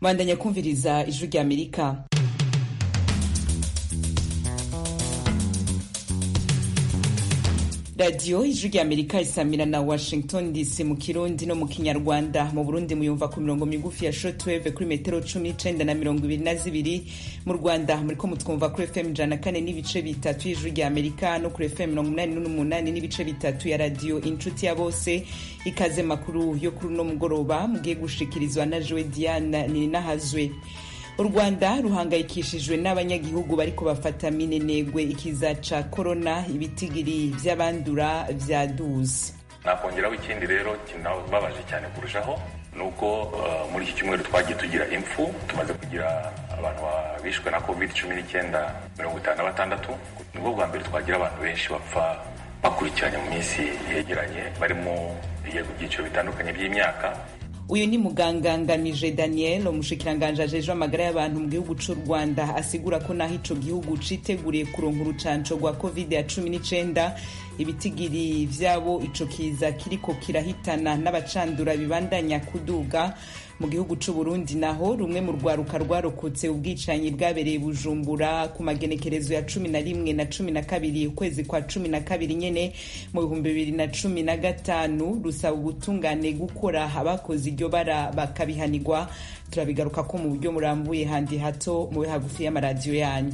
bandanya kumviriza ijwi rya amerika radiyo ijwi rya amerika isamira na washington dc mu kirundi no mu kinyarwanda mu burundi muyumva ku mirongo migufi ya shortwave kuri metero cumi n'icenda na mirongo ibiri na zibiri mu rwanda muriko mutwumva kuri fm ijana na kane n'ibice bitatu y'ijwi rya amerika no kuri fm mirongo umunani n'umunani n'ibice bitatu ya radiyo inshuti ya bose ikaze makuru yo kuri uno mugoroba mugiye gushikirizwa na jowe diana ninahazwe u rwanda ruhangayikishijwe n'abanyagihugu bariko bafata minenegwe ikiza ca korona ibitigiri vy'abandura vyaduze nakongeraho ikindi rero kinababaje cyane kurushaho ni uko uh, muri iki cyumweru twagiye tugira impfu tumaze kugira abantu bishwe na covid cumi n'icyenda mirongo itanu na batandatu nibwo bwa mbere twagira abantu benshi bapfa bakurikiranye mu minsi yegeranye barimo ibyiciro bitandukanye by'imyaka uyu ni muganga ngamije daniel umushikiranganji ajejwe amagara y'abantu mu gihugu c'u rwanda asigura ko naho ico gihugu citeguriye kuronka urucanco rwa covid ya cumi n'icenda ibitigiri vyabo ico kiza kiriko kirahitana n'abacandura bibandanya kuduga mu gihugu c'u Burundi naho rumwe mu rwaruka rwarokotse ubwicanyi bwabereye bujumbura ku magenekerezo ya cumi na rimwe na cumi na kabiri ukwezi kwa cumi na kabiri nyene mu bihumbi bibiri na cumi na gatanu rusaba ubutungane gukora abakoze iryo bara bakabihanirwa turabigaruka ko mu buryo murambuye handi hato mube hagufi y'amaradiyo yanyu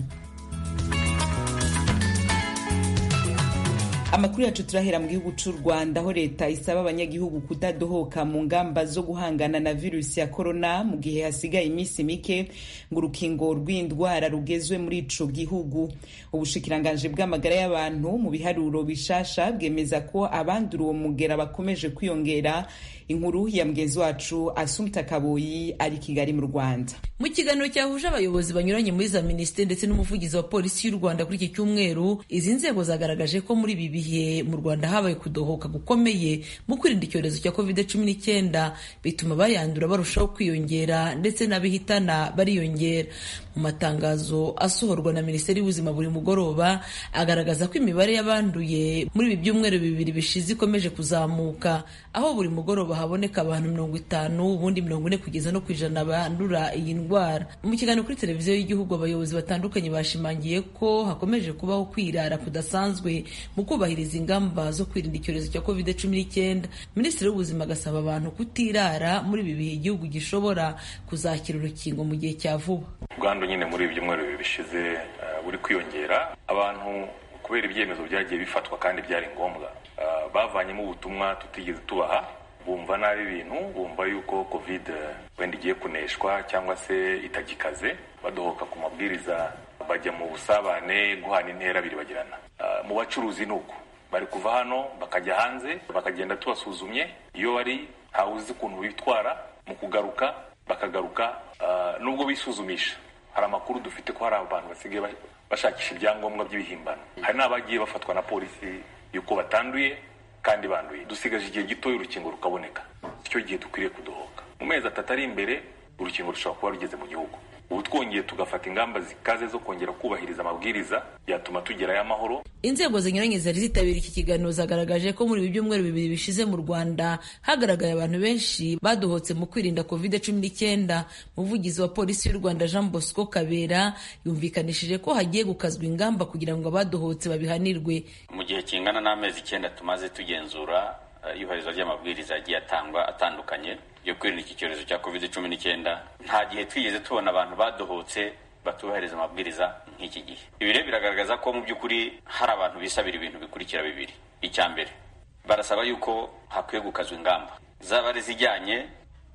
amakuru yacu turahera mu gihugu c'u rwanda aho leta isaba abanyagihugu kudadohoka mu ngamba zo guhangana na virusi ya korona mu gihe hasigaye iminsi mike ngo urukingo rw'indwara rugezwe muri ico gihugu ubushikiranganji bw'amagara y'abantu mu biharuro bishasha bwemeza ko abandura uwo mugera bakomeje kwiyongera inkuru ya mugenzi wacu asumta kaboyi ari kigali mu rwanda mu kiganiro cyahuje abayobozi banyuranye muri za minisiteri ndetse n'umuvugizi wa polisi y'u rwanda kuri iki cyumweru izi nzego zagaragaje ko muri ibi bihe mu rwanda habaye kudohoka gukomeye mu kwirinda icyorezo cya covid cumi n'icyenda bituma bayandura barushaho kwiyongera ndetse n'abihitana bariyongera mu matangazo asohorwa na minisiteri y'ubuzima buri mugoroba agaragaza ko imibare y'abanduye muri ibi byumweru bibiri bishize ikomeje kuzamuka aho buri mugoroba haboneka abantu mirongo itanu ubundi mirongo ine kugeza no ku ijana bandura iyi ndwara mu kiganiro kuri televiziyo y'igihugu abayobozi batandukanye bashimangiye ko hakomeje kubaho kwirara kudasanzwe mu kubahiriza ingamba zo kwirinda icyorezo cya covid cumi n'icyenda minisitiri w'ubuzima agasaba abantu kutirara muri ibi bihe igihugu gishobora kuzakira urukingo mu gihe cya vuba ubwandu nyine muri ibi byumweru bibiri bishize buri kwiyongera abantu kubera ibyemezo byagiye bifatwa kandi byari ngombwa bavanyemo ubutumwa tutigeze tubaha bumva nabi ibintu bumva yuko covid wenda igiye kuneshwa cyangwa se itagikaze badohoka ku mabwiriza bajya mu busabane guhana intera biribagirana mu bacuruzi ni uko bari kuva hano bakajya hanze bakagenda tubasuzumye iyo bari ntawe uzi ukuntu bitwara mu kugaruka bakagaruka nubwo bisuzumisha hari amakuru dufite ko hari abantu basigaye bashakisha ibyangombwa by'ibihimbano hari n'abagiye bafatwa na polisi yuko batanduye kandi banduye dusigaje igihe gitoya urukingo rukaboneka icyo gihe dukwiriye kudohoka mu mezi atatu ari imbere urukingo rushobora kuba rugeze mu gihugu ubu twongeye tugafata ingamba zikaze zo kongera kubahiriza amabwiriza byatuma tugerayo amahoro inzego zinyuranye zari zitabira iki kiganiro zagaragaje ko muri ibi byumweru bibiri bishize mu rwanda hagaragaye abantu benshi badohotse mu kwirinda covid cumi n'icyenda umuvugizi wa polisi y'u rwanda jean bosco kabera yumvikanishije ko hagiye gukazwa ingamba kugira ngo abadohotse babihanirwe mu gihe kingana n'amezi icyenda tumaze tugenzura iyubahirizwa ry'amabwiriza yagiye atangwa atandukanye yo kwirinda iki cyorezo cya covid cumi n'icyenda nta gihe twigeze tubona abantu badohotse batubahiriza amabwiriza nk'iki gihe ibi rero biragaragaza ko mu by'ukuri hari abantu bisabira ibintu bikurikira bibiri icya mbere barasaba yuko hakwiye gukazwa ingamba zaba ari izijyanye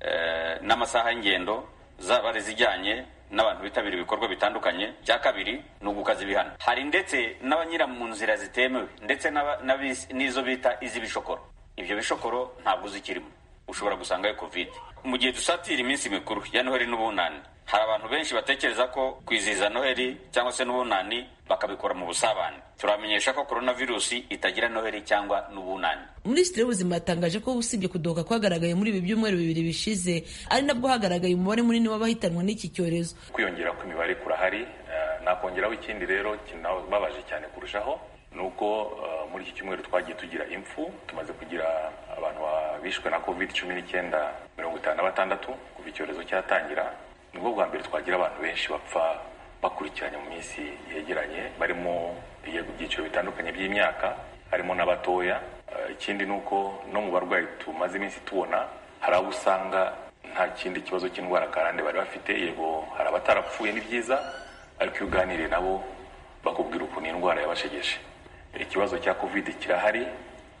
n'amasaha y'ingendo zaba ari izijyanye n'abantu bitabira ibikorwa bitandukanye cya kabiri ni ugukaza ibihano hari ndetse n'abanyura mu nzira zitemewe ndetse n'izo bita iz'ibishokoro ibyo bishokoro ntabwo uzikirimo ushobora gusangayo covid mu gihe dusatira iminsi mikuru ya noheli n'ubunani hari abantu benshi batekereza ko kwizihiza noheli cyangwa se n'ubunani bakabikora mu busabane turamenyesha ko korona virusi itagira noheli cyangwa n'ubunani minisitiri w'ubuzima yatangaje ko usibye kudohoka kwagaragaye muri ibi byumweru bibiri bishize ari nabwo hagaragaye umubare munini w'abahitanwa n'iki cyorezo kwiyongera kw'imibare kurahari nakongeraho ikindi rero kinababaje cyane kurushaho ni uko muri iki cyumweru twagiye tugira impfu tumaze kugira abantu bishwe na covid cumi n'icyenda mirongo itanu na batandatu kuva icyorezo cyatangira nibwo bwa mbere twagira abantu benshi bapfa bakurikiranye mu minsi yegeranye barimo ibyiciro bitandukanye by'imyaka harimo n'abatoya ikindi ni uko no mu barwayi tumaze iminsi tubona hari abo usanga nta kindi kibazo cy'indwara karande bari bafite yego hari abatarapfuye ni byiza ariko iyo uganiriye nabo bakubwira ukuntu indwara yabashegeshe ikibazo cya kovide kirahari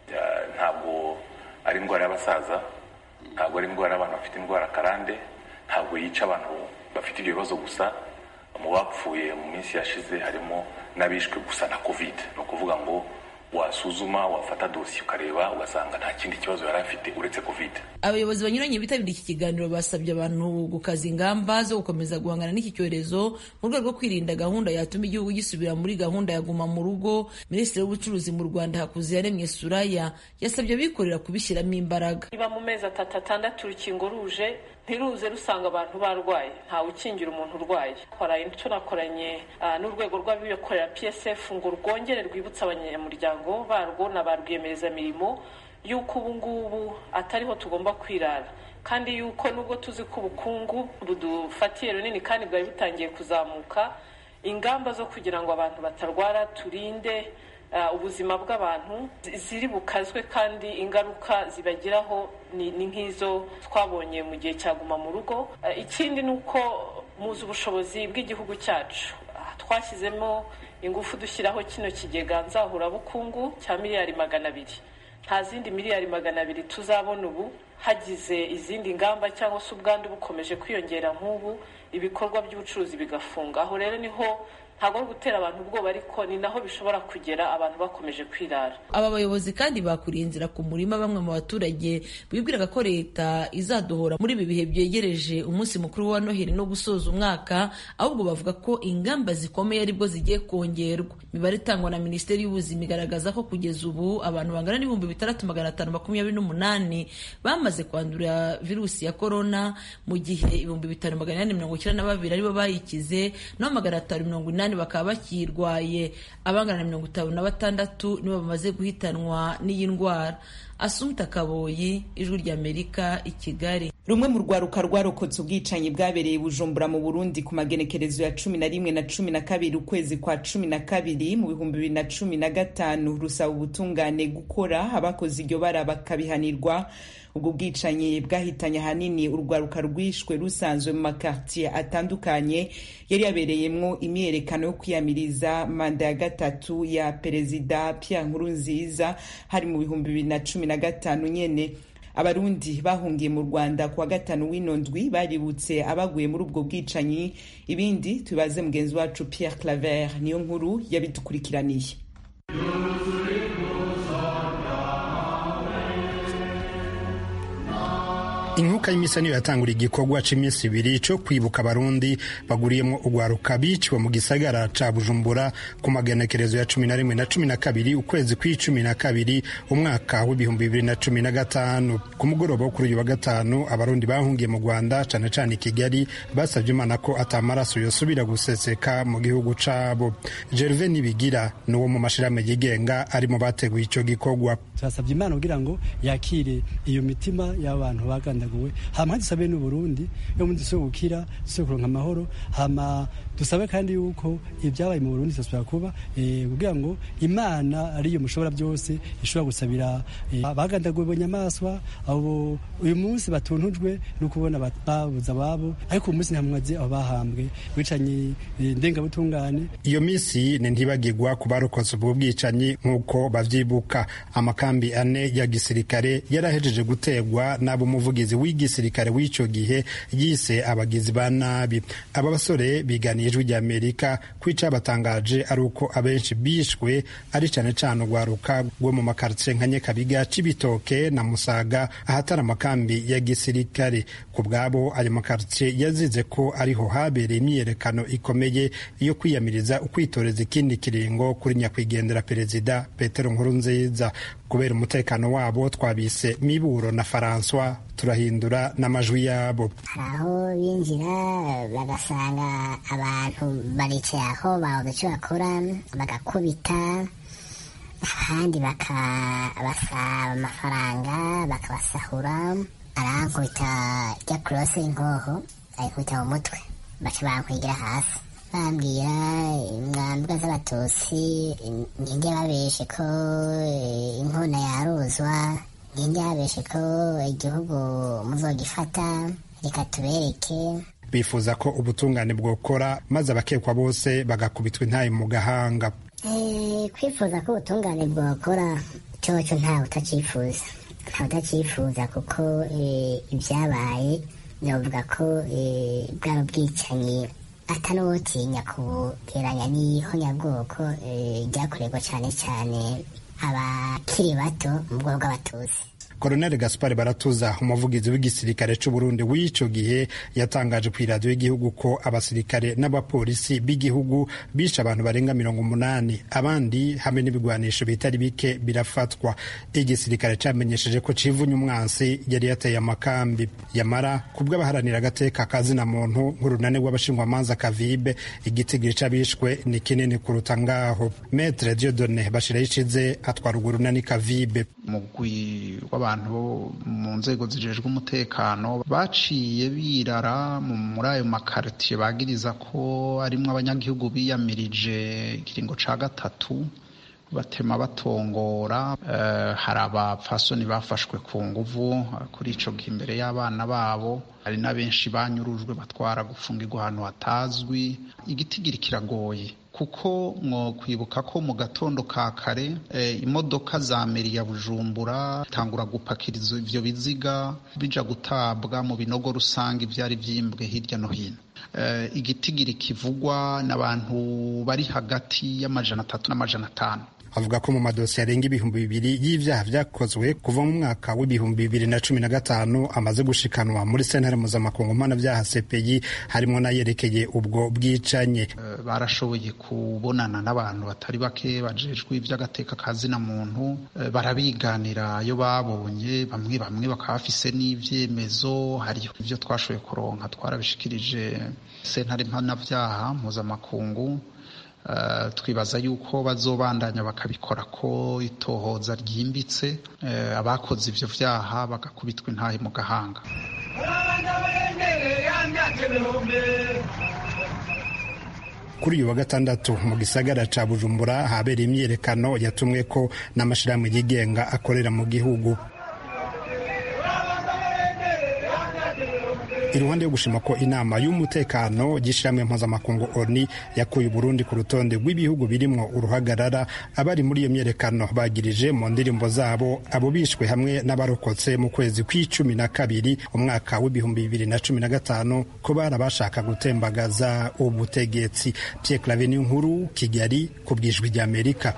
ntabwo ari indwara y'abasaza ntabwo ari indwara y'abantu bafite indwara karande ntabwo yica abantu bafite ibyo bibazo gusa mu bapfuye mu minsi yashize harimo n'abishwe gusa na kovide ni ukuvuga ngo wasuzuma wafata dosiye ukareba ugasanga nta kindi kibazo yari afite uretse kovide abayobozi banyuranye bitabiriye iki kiganiro basabye abantu gukaza ingamba zo gukomeza guhangana n'iki cyorezo mu rwego rwo kwirinda gahunda yatuma igihugu gisubira muri gahunda ya guma mu rugo minisitiri w'ubucuruzi mu rwanda hakuziyaremye suraya yasabye abikorera kubishyiramo imbaraga niba mu mezi atatu atandatu urukingo ruje ntiruze rusanga abantu barwaye ntawe ukingira umuntu urwaye tunakoranye n'urwego rw'abikorera psf ngo rwongere rwibutse abanyamuryango barwo na ba rwiyemezamirimo y'uko ubu ngubu atariho tugomba kwirara kandi y'uko nubwo tuzi ko ubukungu budufatiye runini kandi bwari butangiye kuzamuka ingamba zo kugira ngo abantu batarwara turinde ubuzima bw'abantu ziri bukazwe kandi ingaruka zibagiraho ni nk'izo twabonye mu gihe cya guma mu rugo ikindi ni uko muzi ubushobozi bw'igihugu cyacu twashyizemo ingufu dushyiraho kino kigega nzahurabukungu cya miliyari magana abiri nta zindi miliyari magana abiri tuzabona ubu hagize izindi ngamba cyangwa se ubwandu bukomeje kwiyongera nk'ubu ibikorwa by'ubucuruzi bigafunga aho rero niho ntabwo ari gutera abantu ubwoba ariko ni naho bishobora kugera abantu bakomeje kwirara aba bayobozi kandi bakuriye inzira ku murima bamwe mu baturage bibwiraga ko leta izadohora muri ibi bihe byegereje umunsi mukuru wa noheli no gusoza umwaka ahubwo bavuga ko ingamba zikomeye aribwo zigiye kongerwa imibare itangwa na minisiteri y'ubuzima igaragaza ko kugeza ubu abantu bangana n'ibihumbi bitandatu magana atanu makumyabiri n'umunani bamaze kwandura virusi ya korona mu gihe ibihumbi bitanu magana inani mirongo icyenda na babiri aribo bayikize naho magana atanu mirongo inani bakaba bakirwaye abangana na mirongo itanu na batandatu nibo bamaze guhitanwa n'iyi ndwara asumta kaboyi ijwi ry'amerika i kigali rumwe mu rwaruka rwarokotse ubwicanyi bwabereye bujumbura mu burundi ku magenekerezo ya cumi na rimwe na cumi na kabiri ukwezi kwa cumi na kabiri mu bihumbi bibiri na cumi na gatanu rusaba ubutungane gukora abakoze iryo bara bakabihanirwa ubwo bwicanyi bwahitanye ahanini urwaruka rwishwe rusanzwe mu makartier atandukanye yari yabereyemwo imyiyerekano yo kwiyamiriza manda ya gatatu ya perezida Pierre Nkurunziza hari mu bihumbi bibiri na cumi na gatanu nyene abarundi bahungiye mu rwanda kuwa gatanu w'ino ndwi baributse abaguye muri ubwo bwicanyi ibindi tubibaze mugenzi wacu Pierre Claver niyo nkuru yabidukurikiraniye inkuka y'imisa niyo yatangura igikorwa c'iminsi ibiri co kwibuka abarundi baguriyemwo urwaruka biciwe mu gisagara ca bujumbura ku magenekerezo ya cumi na rimwe na cumi na kabiri ukwezi kw'icumi na kabiri umwaka w'ibihumbi bibiri na cumi na gatanu ku mugoroba wo kuri uyu wa gatanu abarundi bahungiye mu rwanda cane cane i kigali basavye imana ko atamaraso yosubira guseseka mu gihugu cabo gerve nibigira ni uwo mu mashirahamwe yigenga ari mu bateguye ico gikorwa turasabye imana kugira ngo yakire iyo mitima y'abantu bagandaguwe hama hadusabe n'uburundi yo muri dusobe gukira dusobe kuronka amahoro hama dusabe kandi yuko ibyabaye mu burundi bisubira kuba kugira ngo imana ariyo mushobora byose ishobora gusabira bagandaguwe bo nyamaswa abo uyu munsi batuntujwe no kubona babuze ababo ariko uyu munsi ntamwazi abo bahambwe bicanye ndengabutungane iyo minsi ni ntibagirwa ku barokotse ubwo bwicanyi nk'uko bavyibuka amakambi ane ya gisirikare yarahejeje gutegwa n'abo umuvugizi w'igisirikare w'ico gihe yise abagizi ba nabi aba basore biganiye ijwi rya amerika kwica batangaje ari uko abenshi bishwe ari cane cane urwaruka rwo mu makartie nka nyakabiga cibitoke na musaga ahatari amakambi ya gisirikare ku bwabo ayo makartie yazize ko ariho habereye imyiyerekano ikomeye yo kwiyamiriza ukwitoreza ikindi kiringo kuri nyakwigendera perezida petero nkurunziza kubera umutekano wabo twabise miburo na François turahindura n'amajwi yabo hari aho binjira bagasanga abantu baricaye aho babuze icyo bakora bagakubita abandi bakabasaba amafaranga bakabasahura arankubita rya kurose inkoho ayikubita mu mutwe baca bankwegera hasi bambwira mwambwa z'abatutsi ninde babeshe ko inkona yaruzwa ninde babeshe ko igihugu muzogifata reka tubereke bifuza ko ubutungane bwokora maze abakekwa bose bagakubitwa intayi mu gahanga kwifuza ko ubutungane bwokora cyoco ntawe utacifuza ntawe utacifuza kuko ibyabaye novuga ko bwaba bwicanyi atanuwotinya kugeranya n'ihonyabwoko ryakorerwa cyane cyane abakiri bato mu bwoko bw'abatutsi Colonel Gaspar Baratuza umuvugizi w'igisirikare c'u Burundi w'ico gihe yatangaje ku iradiyo y'igihugu ko abasirikare n'abapolisi b'igihugu bishe abantu barenga mirongo umunani abandi hamwe n'ibigwanisho bitari bike birafatwa igisirikare camenyesheje ko civunya umwansi yari yateye amakambi yamara kubw'abaharanira agateka kazina muntu nk'urunani rw'abashingwamanza kavibe igitigiri c'abishwe ni kinini kuruta ngaho Maître Dieudonné Bashirayicize atwara urwo runani kavibe mugwi w'abantu bo mu nzego zijejwe umutekano baciye birara muri ayo makaritiye bagiriza ko arimwo abanyagihugu biyamirije ikiringo ca gatatu batema batongora hari abapfasoni bafashwe ku nguvu kuri ico gihe imbere y'abana babo hari na benshi banyurujwe batwara gufungirwa ahantu hatazwi igitigiri kiragoye kuko mwo kwibuka ko mu gatondo ka kare imodoka za meri ya bujumbura tangura gupakiriza ivyo biziga bija gutabwa mu binogo rusange ivyari vyimbwe hirya no hino igitigiri kivugwa n'abantu bari hagati y'amajana atatu n'amajana atanu avuga ko mu madosiye arenga ibihumbi bibiri y'ivyaha vyakozwe kuva mu mwaka w'ibihumbi bibiri na cumi na gatanu amaze gushikanwa muri sentare mpuzamakungu mpanavyaha CPI harimwo n'ayerekeye ubwo bwicanye uh, barashoboye kubonana n'abantu batari bake bajejwe ivy'agateka kazina muntu uh, barabiganira iyo babonye bamwe bamwe bakaba bafise n'ivyemezo hariho ivyo twashoboye kuronka twarabishikirije sentare mpanavyaha mpuzamakungu Uh, twibaza yuko bazobandanya bakabikora ko itohoza ryimbitse uh, abakoze ivyo vyaha bagakubitwa intahe mu gahanga kuri uyu wa gatandatu mu gisagara ca bujumbura habereye imyiyerekano yatumwe ko n'amashirahamwe yigenga akorera mu gihugu iruhande yo gushima ko inama y'umutekano y'ishirahamwe mpuzamakungu oni yakuye uburundi ku rutonde rw'ibihugu birimwo uruhagarara abari muri iyo myerekano bagirije mu ndirimbo zabo abo bishwe hamwe n'abarokotse mu kwezi kw'icumi na kabiri umwaka w'ibihumbi bibiri na cumi na gatanu ko bari abashaka gutembagaza ubutegetsi Pierre Claver nkuru Kigali ku bwijwi ry'Amerika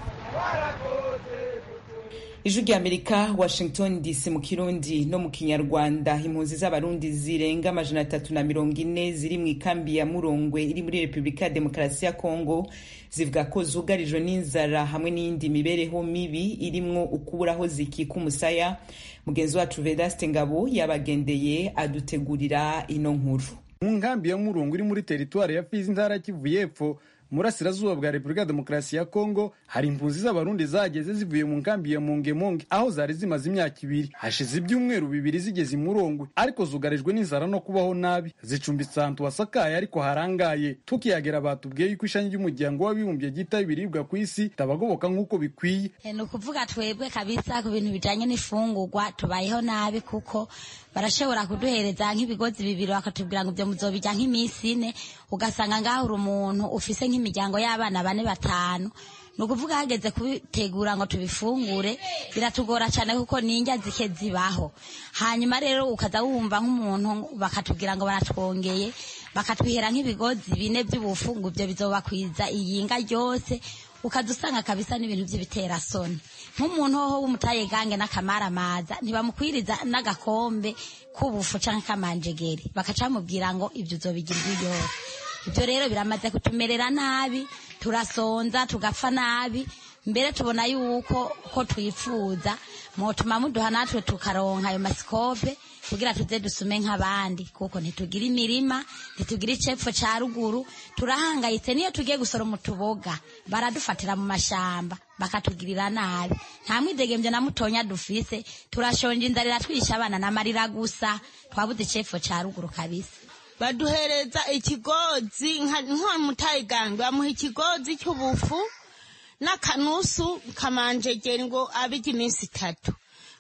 ijwi ry'amerika washington dc mu kirundi no mu kinyarwanda impunzi z'abarundi zirenga amajana atatu na mirongo ine ziri mu ikambi ya murongwe iri muri repubulika ya demokarasi ya kongo zivuga ko zugarijwe n'inzara hamwe n'iyindi mibereho mibi irimwo ukuburaho zikika umusaya mugenzi wacu vedaste ngabo yabagendeye adutegurira ino nkuru mu nkambi ya murongwe iri muri teritwari ya fizi intara kivu y'epfo murasirazuba bwa repubulika ya demokarasi ya kongo hari impunzi z'abarundi zageze zivuye mu nkambi ya mongemonge aho zari zimaze imyaka ibiri hashize ibyumweru bibiri zigeze imurongwe ariko zugarijwe n'inzara no kubaho nabi zicumbitse ahantu hasakaye ariko harangaye tukihagera batubwiye yuko ishami ry'umuryango w'abibumbye ryita ibiribwa ku isi tabagoboka nk'uko bikwiye ni ukuvuga twebwe kabisa ku bintu bijanye n'ifungurwa tubayeho nabi kuko barashobora kuduhereza nk'ibigozi bibiri bakatubwira ngo ibyo muzobijya nk'iminsi ine ugasanga ngaho uri umuntu ufise nk'imiryango y'abana bane batanu ni ukuvuga hageze kubitegura ngo tubifungure biratugora cyane kuko n'indya zike zibaho hanyuma rero ukaza wumva nk'umuntu bakatubwira ngo baratwongeye bakatwihera nk'ibigozi bine by'ubufungu ibyo bizobakwiza iyinga ryose ukaza usanga kabisa n'ibintu by'ibiterasoni nk'umuntu hoho w'umutayegange n'akamaramaza ntibamukwiriza n'agakombe k'ubufu canke kamanjegeri bakaca bamubwira ngo ibyo uzobigira ibiyoro ibyo rero biramaze kutumerera nabi turasonza tugapfa nabi mbere tubona yuko ko twifuza mutuma muduha natwe tukaronka ayo masikope kugira tuze dusume nk'abandi kuko ntitugira imirima ntitugira icepfo ca ruguru turahangayitse niyo tugiye gusoroma utuboga baradufatira mu mashamba bakatugirira nabi nta mwidegemvyo na mutonya dufise turashonje inzara iratwisha abana n'amarira gusa twabuze icepfo ca ruguru kabisa baduhereza ikigozi nko mutayigange bamuha ikigozi cy'ubufu n'akanusu kamanjegeri ngo abijya iminsi itatu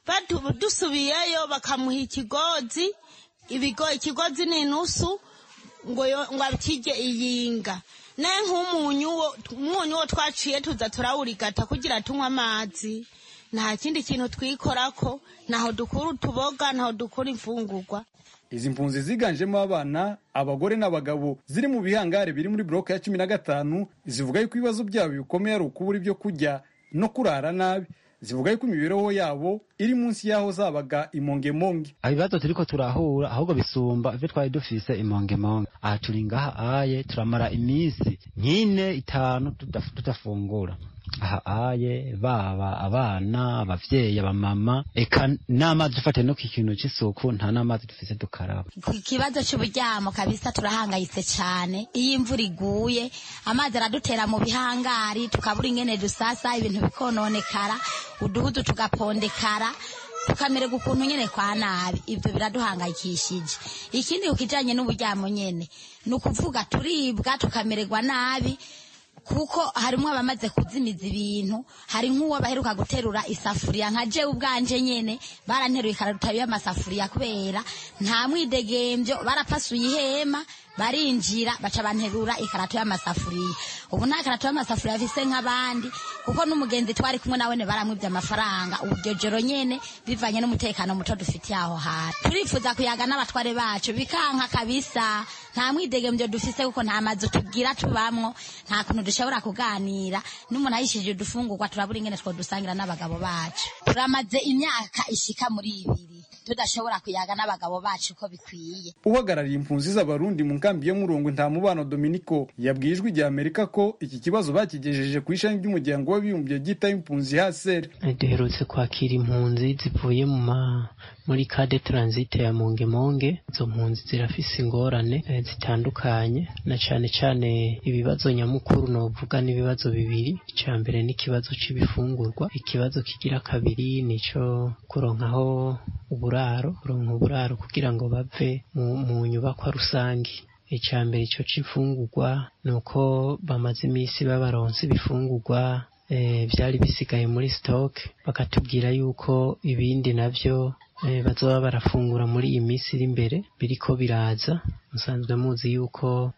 dusubiyeyo bakamuha ikigozi ibigo ikigozi ni inusu ngo ngo akirye iyinga ne nk'umunyu umunyu wo twaciye tuza turawurigata kugira tunywe amazi nta kindi kintu twikorako ntaho dukura utuboga ntaho dukura imfungurwa izi mpunzi ziganjemo abana abagore n'abagabo ziri mu bihangare biri muri bloke ya cumi na gatanu zivuga yuko ibibazo byabo bikomeye ari ukubura ibyo kurya no kurara nabi zivuga yuko imibereho yabo iri munsi y'aho zabaga imongemonge ibibazo turiko turahura ahubwo bisumba ivyo twari dufise imongemonge aha turi ngaha aye turamara iminsi nk'ine itanu tudafungura aha aye baba abana abavyeyi abamama eka n'amazi dufate no kikintu c'isuku nta n'amazi dufise dukaraba ku kibazo c'uburyamo kabisa turahangayitse cane iyo imvura iguye amazi aradutera mu bihangari tukabura ingene dusasa ibintu bikononekara uduhudu tugapondekara tukamererwa ukuntu nyene kwa nabi ivyo biraduhangayikishije ikindi kukijanye n'uburyamo nyene ni ukuvuga turibwa tukamererwa nabi kuko harimo abamaze kuzimiza ibintu hari nk'uwo baheruka guterura isafuriya nka jewe ubwanje nyene baranteruye ikararuta y'amasafuriya kubera nta mwidegembyo barapasuye ihema barinjira baca banterura ikarato y'amasafuriya ubu nta karato y'amasafuriya afise nk'abandi kuko n'umugenzi twari kumwe nawe baramwibye amafaranga ubu iryo joro nyene bivanye n'umutekano muto dufitiye aho hantu turifuza kuyaga n'abatware bacu bikanka kabisa nta mwidegembyo dufise kuko nta mazu tugira tubamwo nta kuntu dushobora kuganira n'umuntu ayishije udufungurwa turabura ingene two dusangira n'abagabo bacu turamaze imyaka ishika muri ibiri tudashobora kuyaga n'abagabo bacu uko bikwiye uhagarariye impunzi z'abarundi mu nkambi yo murongo nta mubano dominiko yabwiye ijwi rya amerika ko iki kibazo bakigejeje ku ishami ry'umuryango w'abibumbye ryitaho impunzi haseri duherutse kwakira impunzi zivuye mu ma muri kade taransite ya mongemonge izo mpunzi zirafise ingorane zitandukanye na cane cane ibibazo nyamukuru novuga n'ibibazo bibiri icya mbere n'ikibazo c'ibifungurwa ikibazo kigira kabiri nico kuronkaho uburaro kuronka uburaro kugira ngo bave mu, mu nyubakwa rusangi icya mbere ico c'imfungurwa ni uko bamaze iminsi babaronse ibifungurwa byari bisigaye muri stock bakatubwira yuko ibindi navyo bazoba barafungura muri iyi minsi iri imbere biriko biraza musanzwe muzi yuko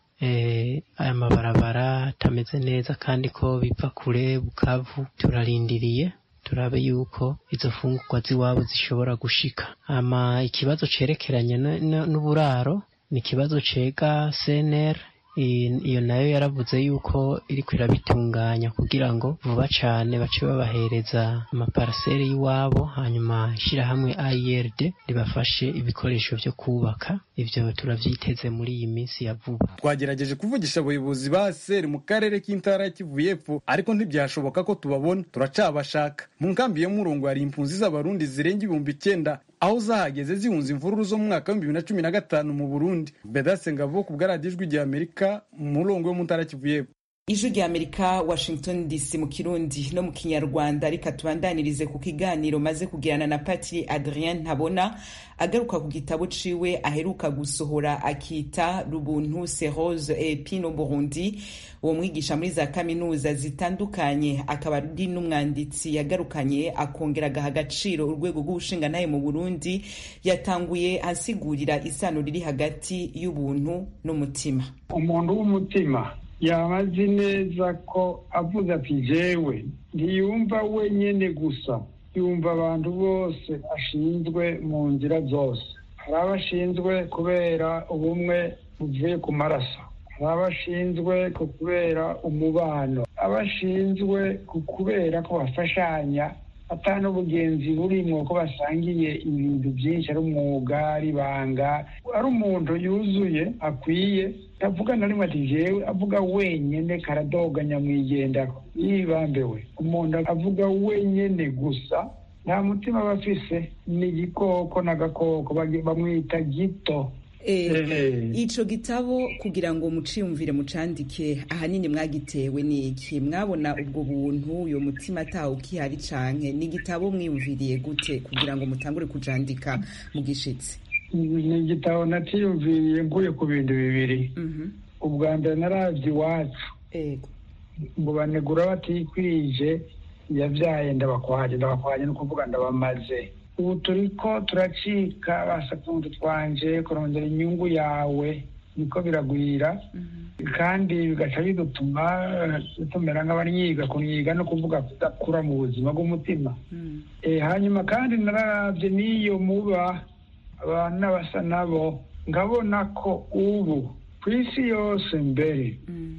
aya mabarabara atameze neza kandi ko biva kure bukavu turarindiriye turabe yuko izo fungurwa z'iwabo zishobora gushika ama ikibazo cerekeranye n'uburaro ni ikibazo cega CNR iyo nayo yaravuze yuko iriko irabitunganya kugira ngo vuba cane bace babahereza amaparaseri y'iwabo hanyuma ishirahamwe IRD ribafashe ibikoresho vyo kubaka ivyo turavyiteze muri iyi minsi ya vuba twagerageje kuvugisha abayobozi ba seri mu karere k'intara ya kivu y'epfo ariko ntibyashoboka ko tubabona turacabashaka mu nkambi yo murongo hari impunzi z'abarundi zirenga ibihumbi icyenda aho zahageze zihunze imvururu zo mu mwaka w'ibihumbi bibiri na cumi na gatanu mu burundi bedase ngavo ku bwaradiyo ijwi rya amerika mu murongo wo mu ntara kivu y'epfo ijwi rya amerika washington dc mu kirundi no mu kinyarwanda reka tubandanirize ku kiganiro maze kugirana na patiri adrien ntabona agaruka ku gitabo ciwe aheruka gusohora akita rubuntu serose et pino burundi uwo mwigisha muri za kaminuza zitandukanye akaba ari n'umwanditsi yagarukanye akongera agaha agaciro urwego rw'ubushingantahe mu burundi yatanguye asigurira isano riri hagati y'ubuntu n'umutima umuntu w'umutima yaba azi neza ko avuze ati jewe ntiyumva wenyine gusa yumva abantu bose ashinzwe mu nzira zose hari abo ashinzwe kubera ubumwe buvuye ku maraso hari abo ashinzwe kubera umubano abo ashinzwe kubera ko bafashanya ata n'ubugenzi burimwo ko basangiye ibintu byinshi ari umwuga ari ibanga ari umuntu yuzuye akwiye avuga na rimwe ati jewe avuga wenyene karadoga nyamwigendaho yibambewe umuntu avuga wenyene gusa nta mutima aba afise ni igikoko n'agakoko bamwita gito ico gitabo kugira ngo muciyumvire mucandike ahanini mwagitewe n'iki mwabona ubwo buntu uyo mutima atawo ukihari canke ni igitabo mwiyumviriye gute kugira ngo mutangure kujandika mu gishitsi ni igitabo natiyumviriye mvuye ku bintu bibiri ubwa mbere narabye iwacu ngo banegura batikwije yabyaye ndabakwaje ndabakwaje ni ukuvuga ndabamaze ubu turi ko turacika basakundu twanje kurondera inyungu yawe niko biragwira kandi bigaca bidutuma tumera nk'abanyiga kunyiga no kuvuga kudakura mu buzima bw'umutima hanyuma kandi nararabye n'iyo muba abantu n'abasa nabo nkabona ko ubu ku isi yose mbere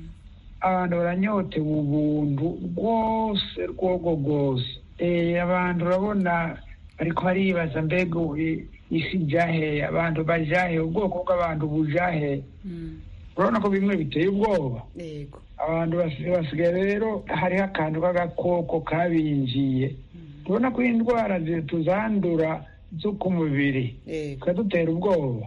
abantu baranyotewe ubuntu rwose rwogo rwose abantu urabona ariko baribaza mbega isi jahe abantu bajahe ubwoko bw'abantu bujahe urabona ko bimwe biteye ubwoba abantu basigaye rero hariho akantu k'agakoko kabinjiye tubona ko indwara tuzandura zo ku mubiri tukadutera ubwoba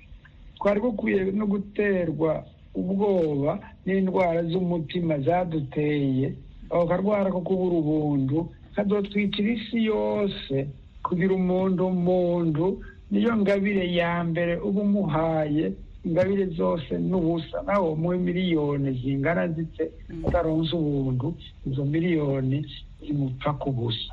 twari dukwiye no guterwa ubwoba n'indwara z'umutima zaduteye ako karwara ko kubura ubuntu kadutwikira isi yose kugira umuntu umuntu niyo ngabire ya mbere uba umuhaye ingabire zose n'ubusa nawe muhe miliyoni zingana zite utaronze ubuntu izo miliyoni zimupfa ku busa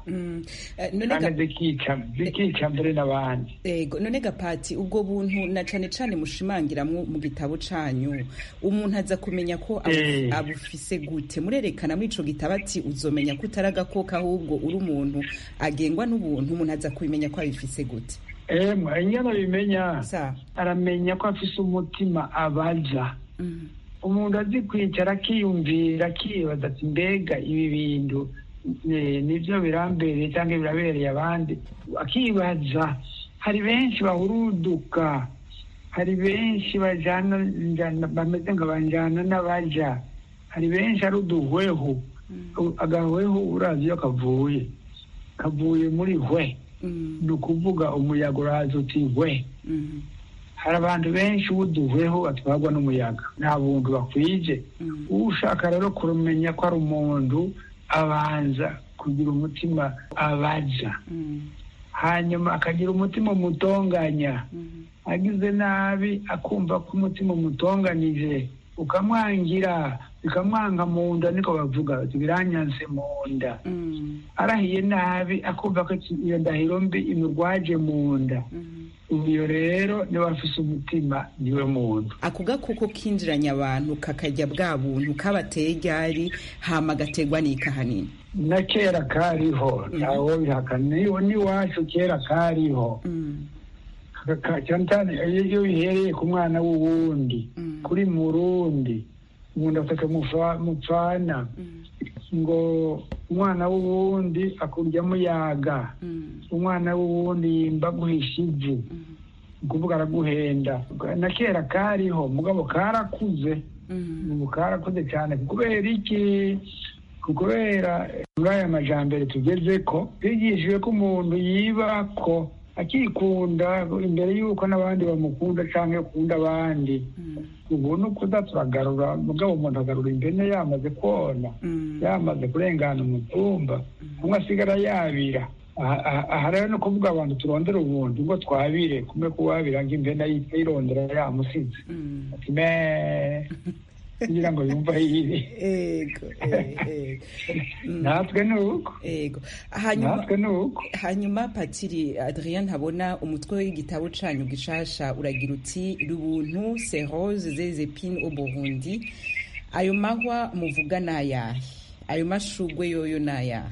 kandi zikica zikica mbere n'abandi ego none gapati ubwo buntu na cane cane mushimangira mu gitabo canyu umuntu aza kumenya ko abufise gute murerekana muri ico gitabo ati uzomenya ko utari agakoko ahubwo uri umuntu agengwa n'ubuntu umuntu aza kubimenya ko abifise gute emwe inyana bimenya aramenya ko afise umutima abaza umuntu azi kwicara akiyumvira akibaza ati mbega ibi bintu nibyo birambereye cyangwa birabereye abandi akibaza hari benshi bahuruduka hari benshi bajana bameze nka banjana n'abaja hari benshi ari uduhwehu agahwehu urazi iyo kavuye kavuye muri hwe ni ukuvuga umuyaga uraza uti hwe hari abantu benshi uduhweho batwarwa n'umuyaga nta buntu bakwije ushaka rero kumenya ko ari umuntu abanza kugira umutima abaza hanyuma akagira umutima umutonganya agize nabi akumva ko umutima umutonganije ukamwangira bikamwanga mu nda niko bavuga biranyanse mu nda arahiye nabi akumva ko iyo ndahiro mbi imurwaje mu nda iyo rero niba afise umutima niwe muntu ako gakoko kinjiranye abantu kakajya bwa buntu kabateye ryari hama gategwa n'ikahanini na kera kariho ntawo bihakana n'iwacu kera kariho cyane cyane iyo bihereye ku mwana w'uwundi kuri murundi umuntu afata mupfana ngo umwana w'uwundi akurya muyaga umwana w'uwundi yimba guhisha ivu ukuvuga araguhenda na kera kariho mugabo karakuze ubu karakuze cyane kubera iki kubera muri aya majambere tugeze ko bigishijwe ko umuntu yiba ko akikunda imbere y'uko n'abandi bamukunda cyangwa akunda abandi ubu ni ukuza turagarura mugabo umuntu agarura impene yamaze kona yamaze kurengana umutumba umwe asigara yabira aha rero ni ukuvuga abantu turondera ubuntu ngo twabire kumwe kuwabira ngo impene yirondera yamusize ati me kugira ngo yumve ayibi natwe ni uko natwe ni uko hanyuma patiri adrien ntabona umutwe w'igitabo canyu gishasha uragira uti rubuntu serose zezepine au burundi ayo mahwa muvuga ni ayahe ayo mashurwe yoyo ni ayahe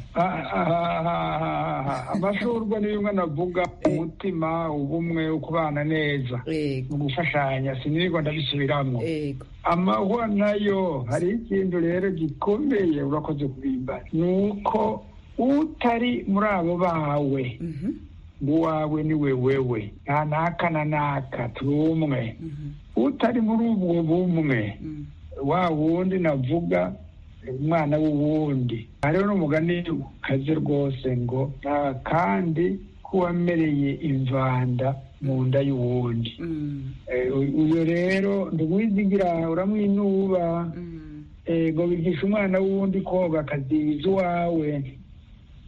amashurwe ni bimwe navuga umutima ubumwe ukubana neza mu gufashanya sinirirwa ndabisubiramo amahwa nayo hari ikintu rero gikomeye urakoze kubimbara ni uko utari muri abo bawe uwawe ni we wewe nta naka na naka turi umwe utari muri ubwo bumwe wa wundi navuga umwana w'uwundi hariho n'umugani ukaze rwose ngo nta kandi k'uwamereye imvanda mu nda y'uwundi uyu rero ntiwizigira uramwinuba ngo bigisha umwana w'uwundi koga akaziza uwawe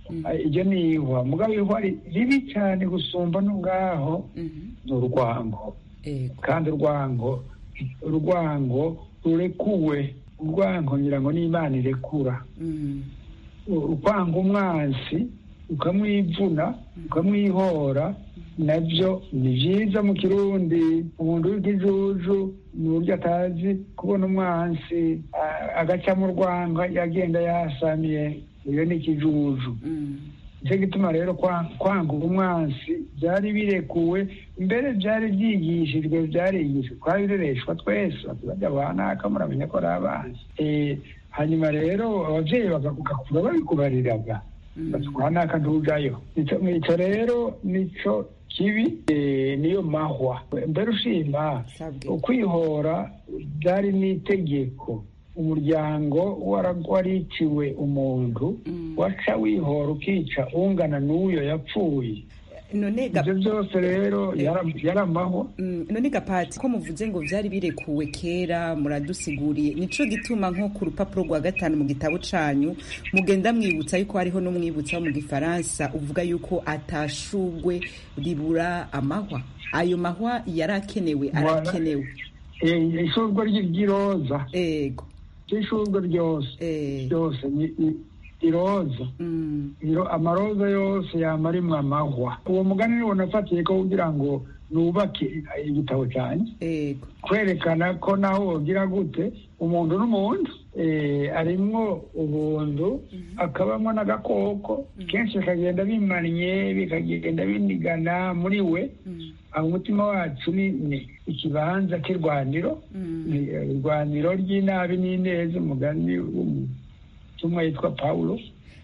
iryo ni ihwa mugabo ihwa ribi cyane gusumba no ngaho ni urwango kandi urwango urwango rurekuwe urwango ngira ngo n'imana irekura ukwanga umwansi ukamwivuna ukamwihora nabyo ni byiza mu kirundi umuntu w'ikijuju ni uburyo atazi kubona umwansi agaca mu rwanga yagenda yasamiye iyo ni ikijuju nicyo gituma rero kwanga umwansi byari birekuwe mbere byari byigishijwe byarigishijwe twabirereshwa twese bajya banaka muramenya ko ari abanzi hanyuma rero ababyeyi bagakura babikubariraga batwanaka ntujayo nicyo rero nicyo kibi niyo mahwa mbere ushima ukwihora byari n'itegeko umuryango wariciwe umuntu waca wihora ukica ungana n'uyo yapfuye ibyo byose rero yari amahwa none gapati ko muvuze ngo byari birekuwe kera muradusiguriye nico gituma nko ku rupapuro rwa gatanu mu gitabo canyu mugenda mwibutsa yuko hariho n'umwibutsa wo mu gifaransa uvuga yuko atashugwe ribura amahwa ayo mahwa yari akenewe arakenewe ishurwa ry'iroza ego ishurwa ryose ryose iroza amaroza yose yama arimwo amahwa uwo mugani niwo nafatiye ko kugira ngo nubake igitabo cyanjye kwerekana ko naho wogira gute umuntu n'umuntu arimwo ubuntu akabamo n'agakoko kenshi bikagenda bimannye bikagenda binigana muri we aho umutima wacu ni ikibanza cy'irwaniro irwaniro ry'inabi n'ineza umugani w'umutumwa yitwa pawulo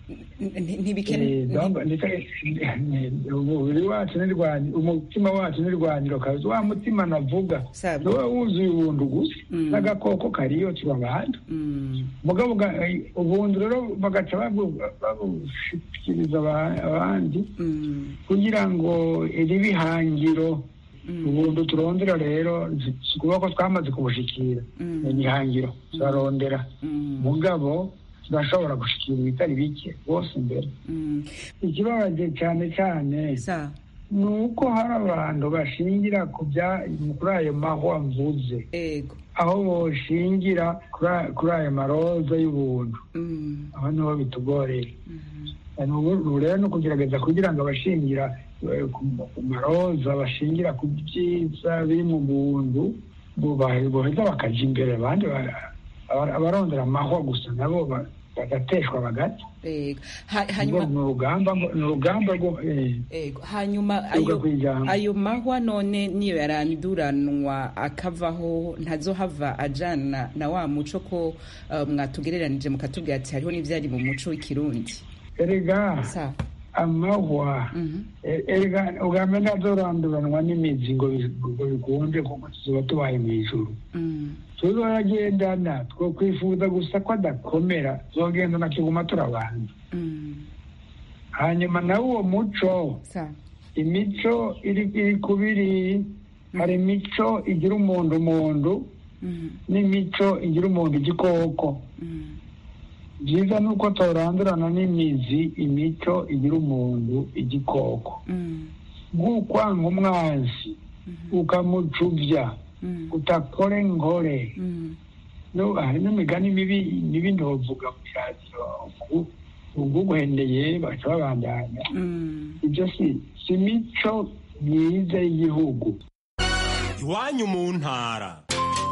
umubiri wacu n'irwaniro umutima wacu n'irwaniro kazi wa mutima navuga niwe wuzuye ubuntu gusa n'agakoko kariyo turabana mugabo ubuntu rero bagaca babushikiriza abandi kugira ngo ribe ihangiro ubuntu turondera rero si ukuvuga ko twamaze kubushikira ni ihangiro turarondera mugabo turashobora gushikira ibitari bike bose imbere ikibabaje cyane cyane ni uko hari abantu bashingira kuri ayo mahwa mvuze aho boshingira kuri ayo maroza y'ubuntu aho niho bitugoreye ubu rero ni ukugerageza kugira ngo abashingira ku maroza bashingira ku byiza biri mu buntu boheza bakajya imbere abandi abarondera amahwa gusa nabo bagateshwa bagati ni urugamba ni urugamba rwo hanyuma ayo mahwa none niyo yaranduranwa akavaho ntazohava ajana na wa muco ko mwatugereranije mukatubwira ati hariho n'ibyari mu muco w'ikirundi erega amahwa erega ubwa mbere ntazoranduranwa n'imizi ngo bikunde kuko tuzoba tubaye mu ijuru tuzoyagendana two kwifuza gusa ko adakomera tuzogendana kiguma turabanza hanyuma nawe uwo muco imico iri kubiri hari imico igira umuntu umuntu n'imico igira umuntu igikoko byiza ni uko turandurana n'imizi imico igira umuntu igikoko nk'ukwanga umwanzi ukamucubya utakore ngore hari n'imigani mibi mibi ndovuga mu cyatiro uguhendeye baca babandanya ibyo si si imico myiza y'igihugu iwanyu mu ntara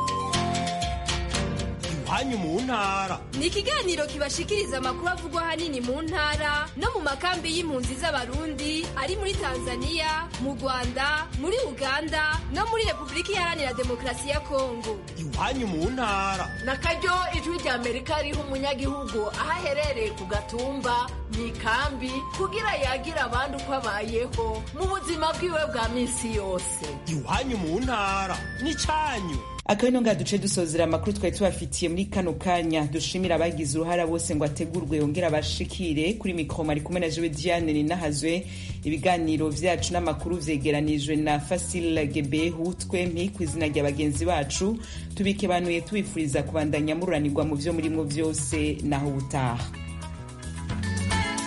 iwanyu mu ntara ni ikiganiro kibashikiriza amakuru avugwa ahanini mu ntara no mu makambi y'impunzi z'abarundi ari muri tanzania mu rwanda muri uganda no muri repubulika iharanira demokarasi ya kongo iwanyu mu ntara na karyo ijwi rya amerika riha umunyagihugu aho aherereye ku gatumba mu ikambi kugira yagire abandi uko abayeho mu buzima bwiwe bwa minsi yose iwanyu mu ntara ni cyanyu akabino nga duce dusozera amakuru twari tubafitiye muri kano kanya dushimira abagize uruhara bose ngo ategurwe yongera abashikire kuri mikoro mari kumwe na jewe diane ninahazwe ibiganiro vyacu n'amakuru vyegeranijwe na fasil gebehu twempi ku izina rya bagenzi bacu tubikebanuye tubifuriza kubandanya mururanirwa mu vyo murimwo vyose naho ubutaha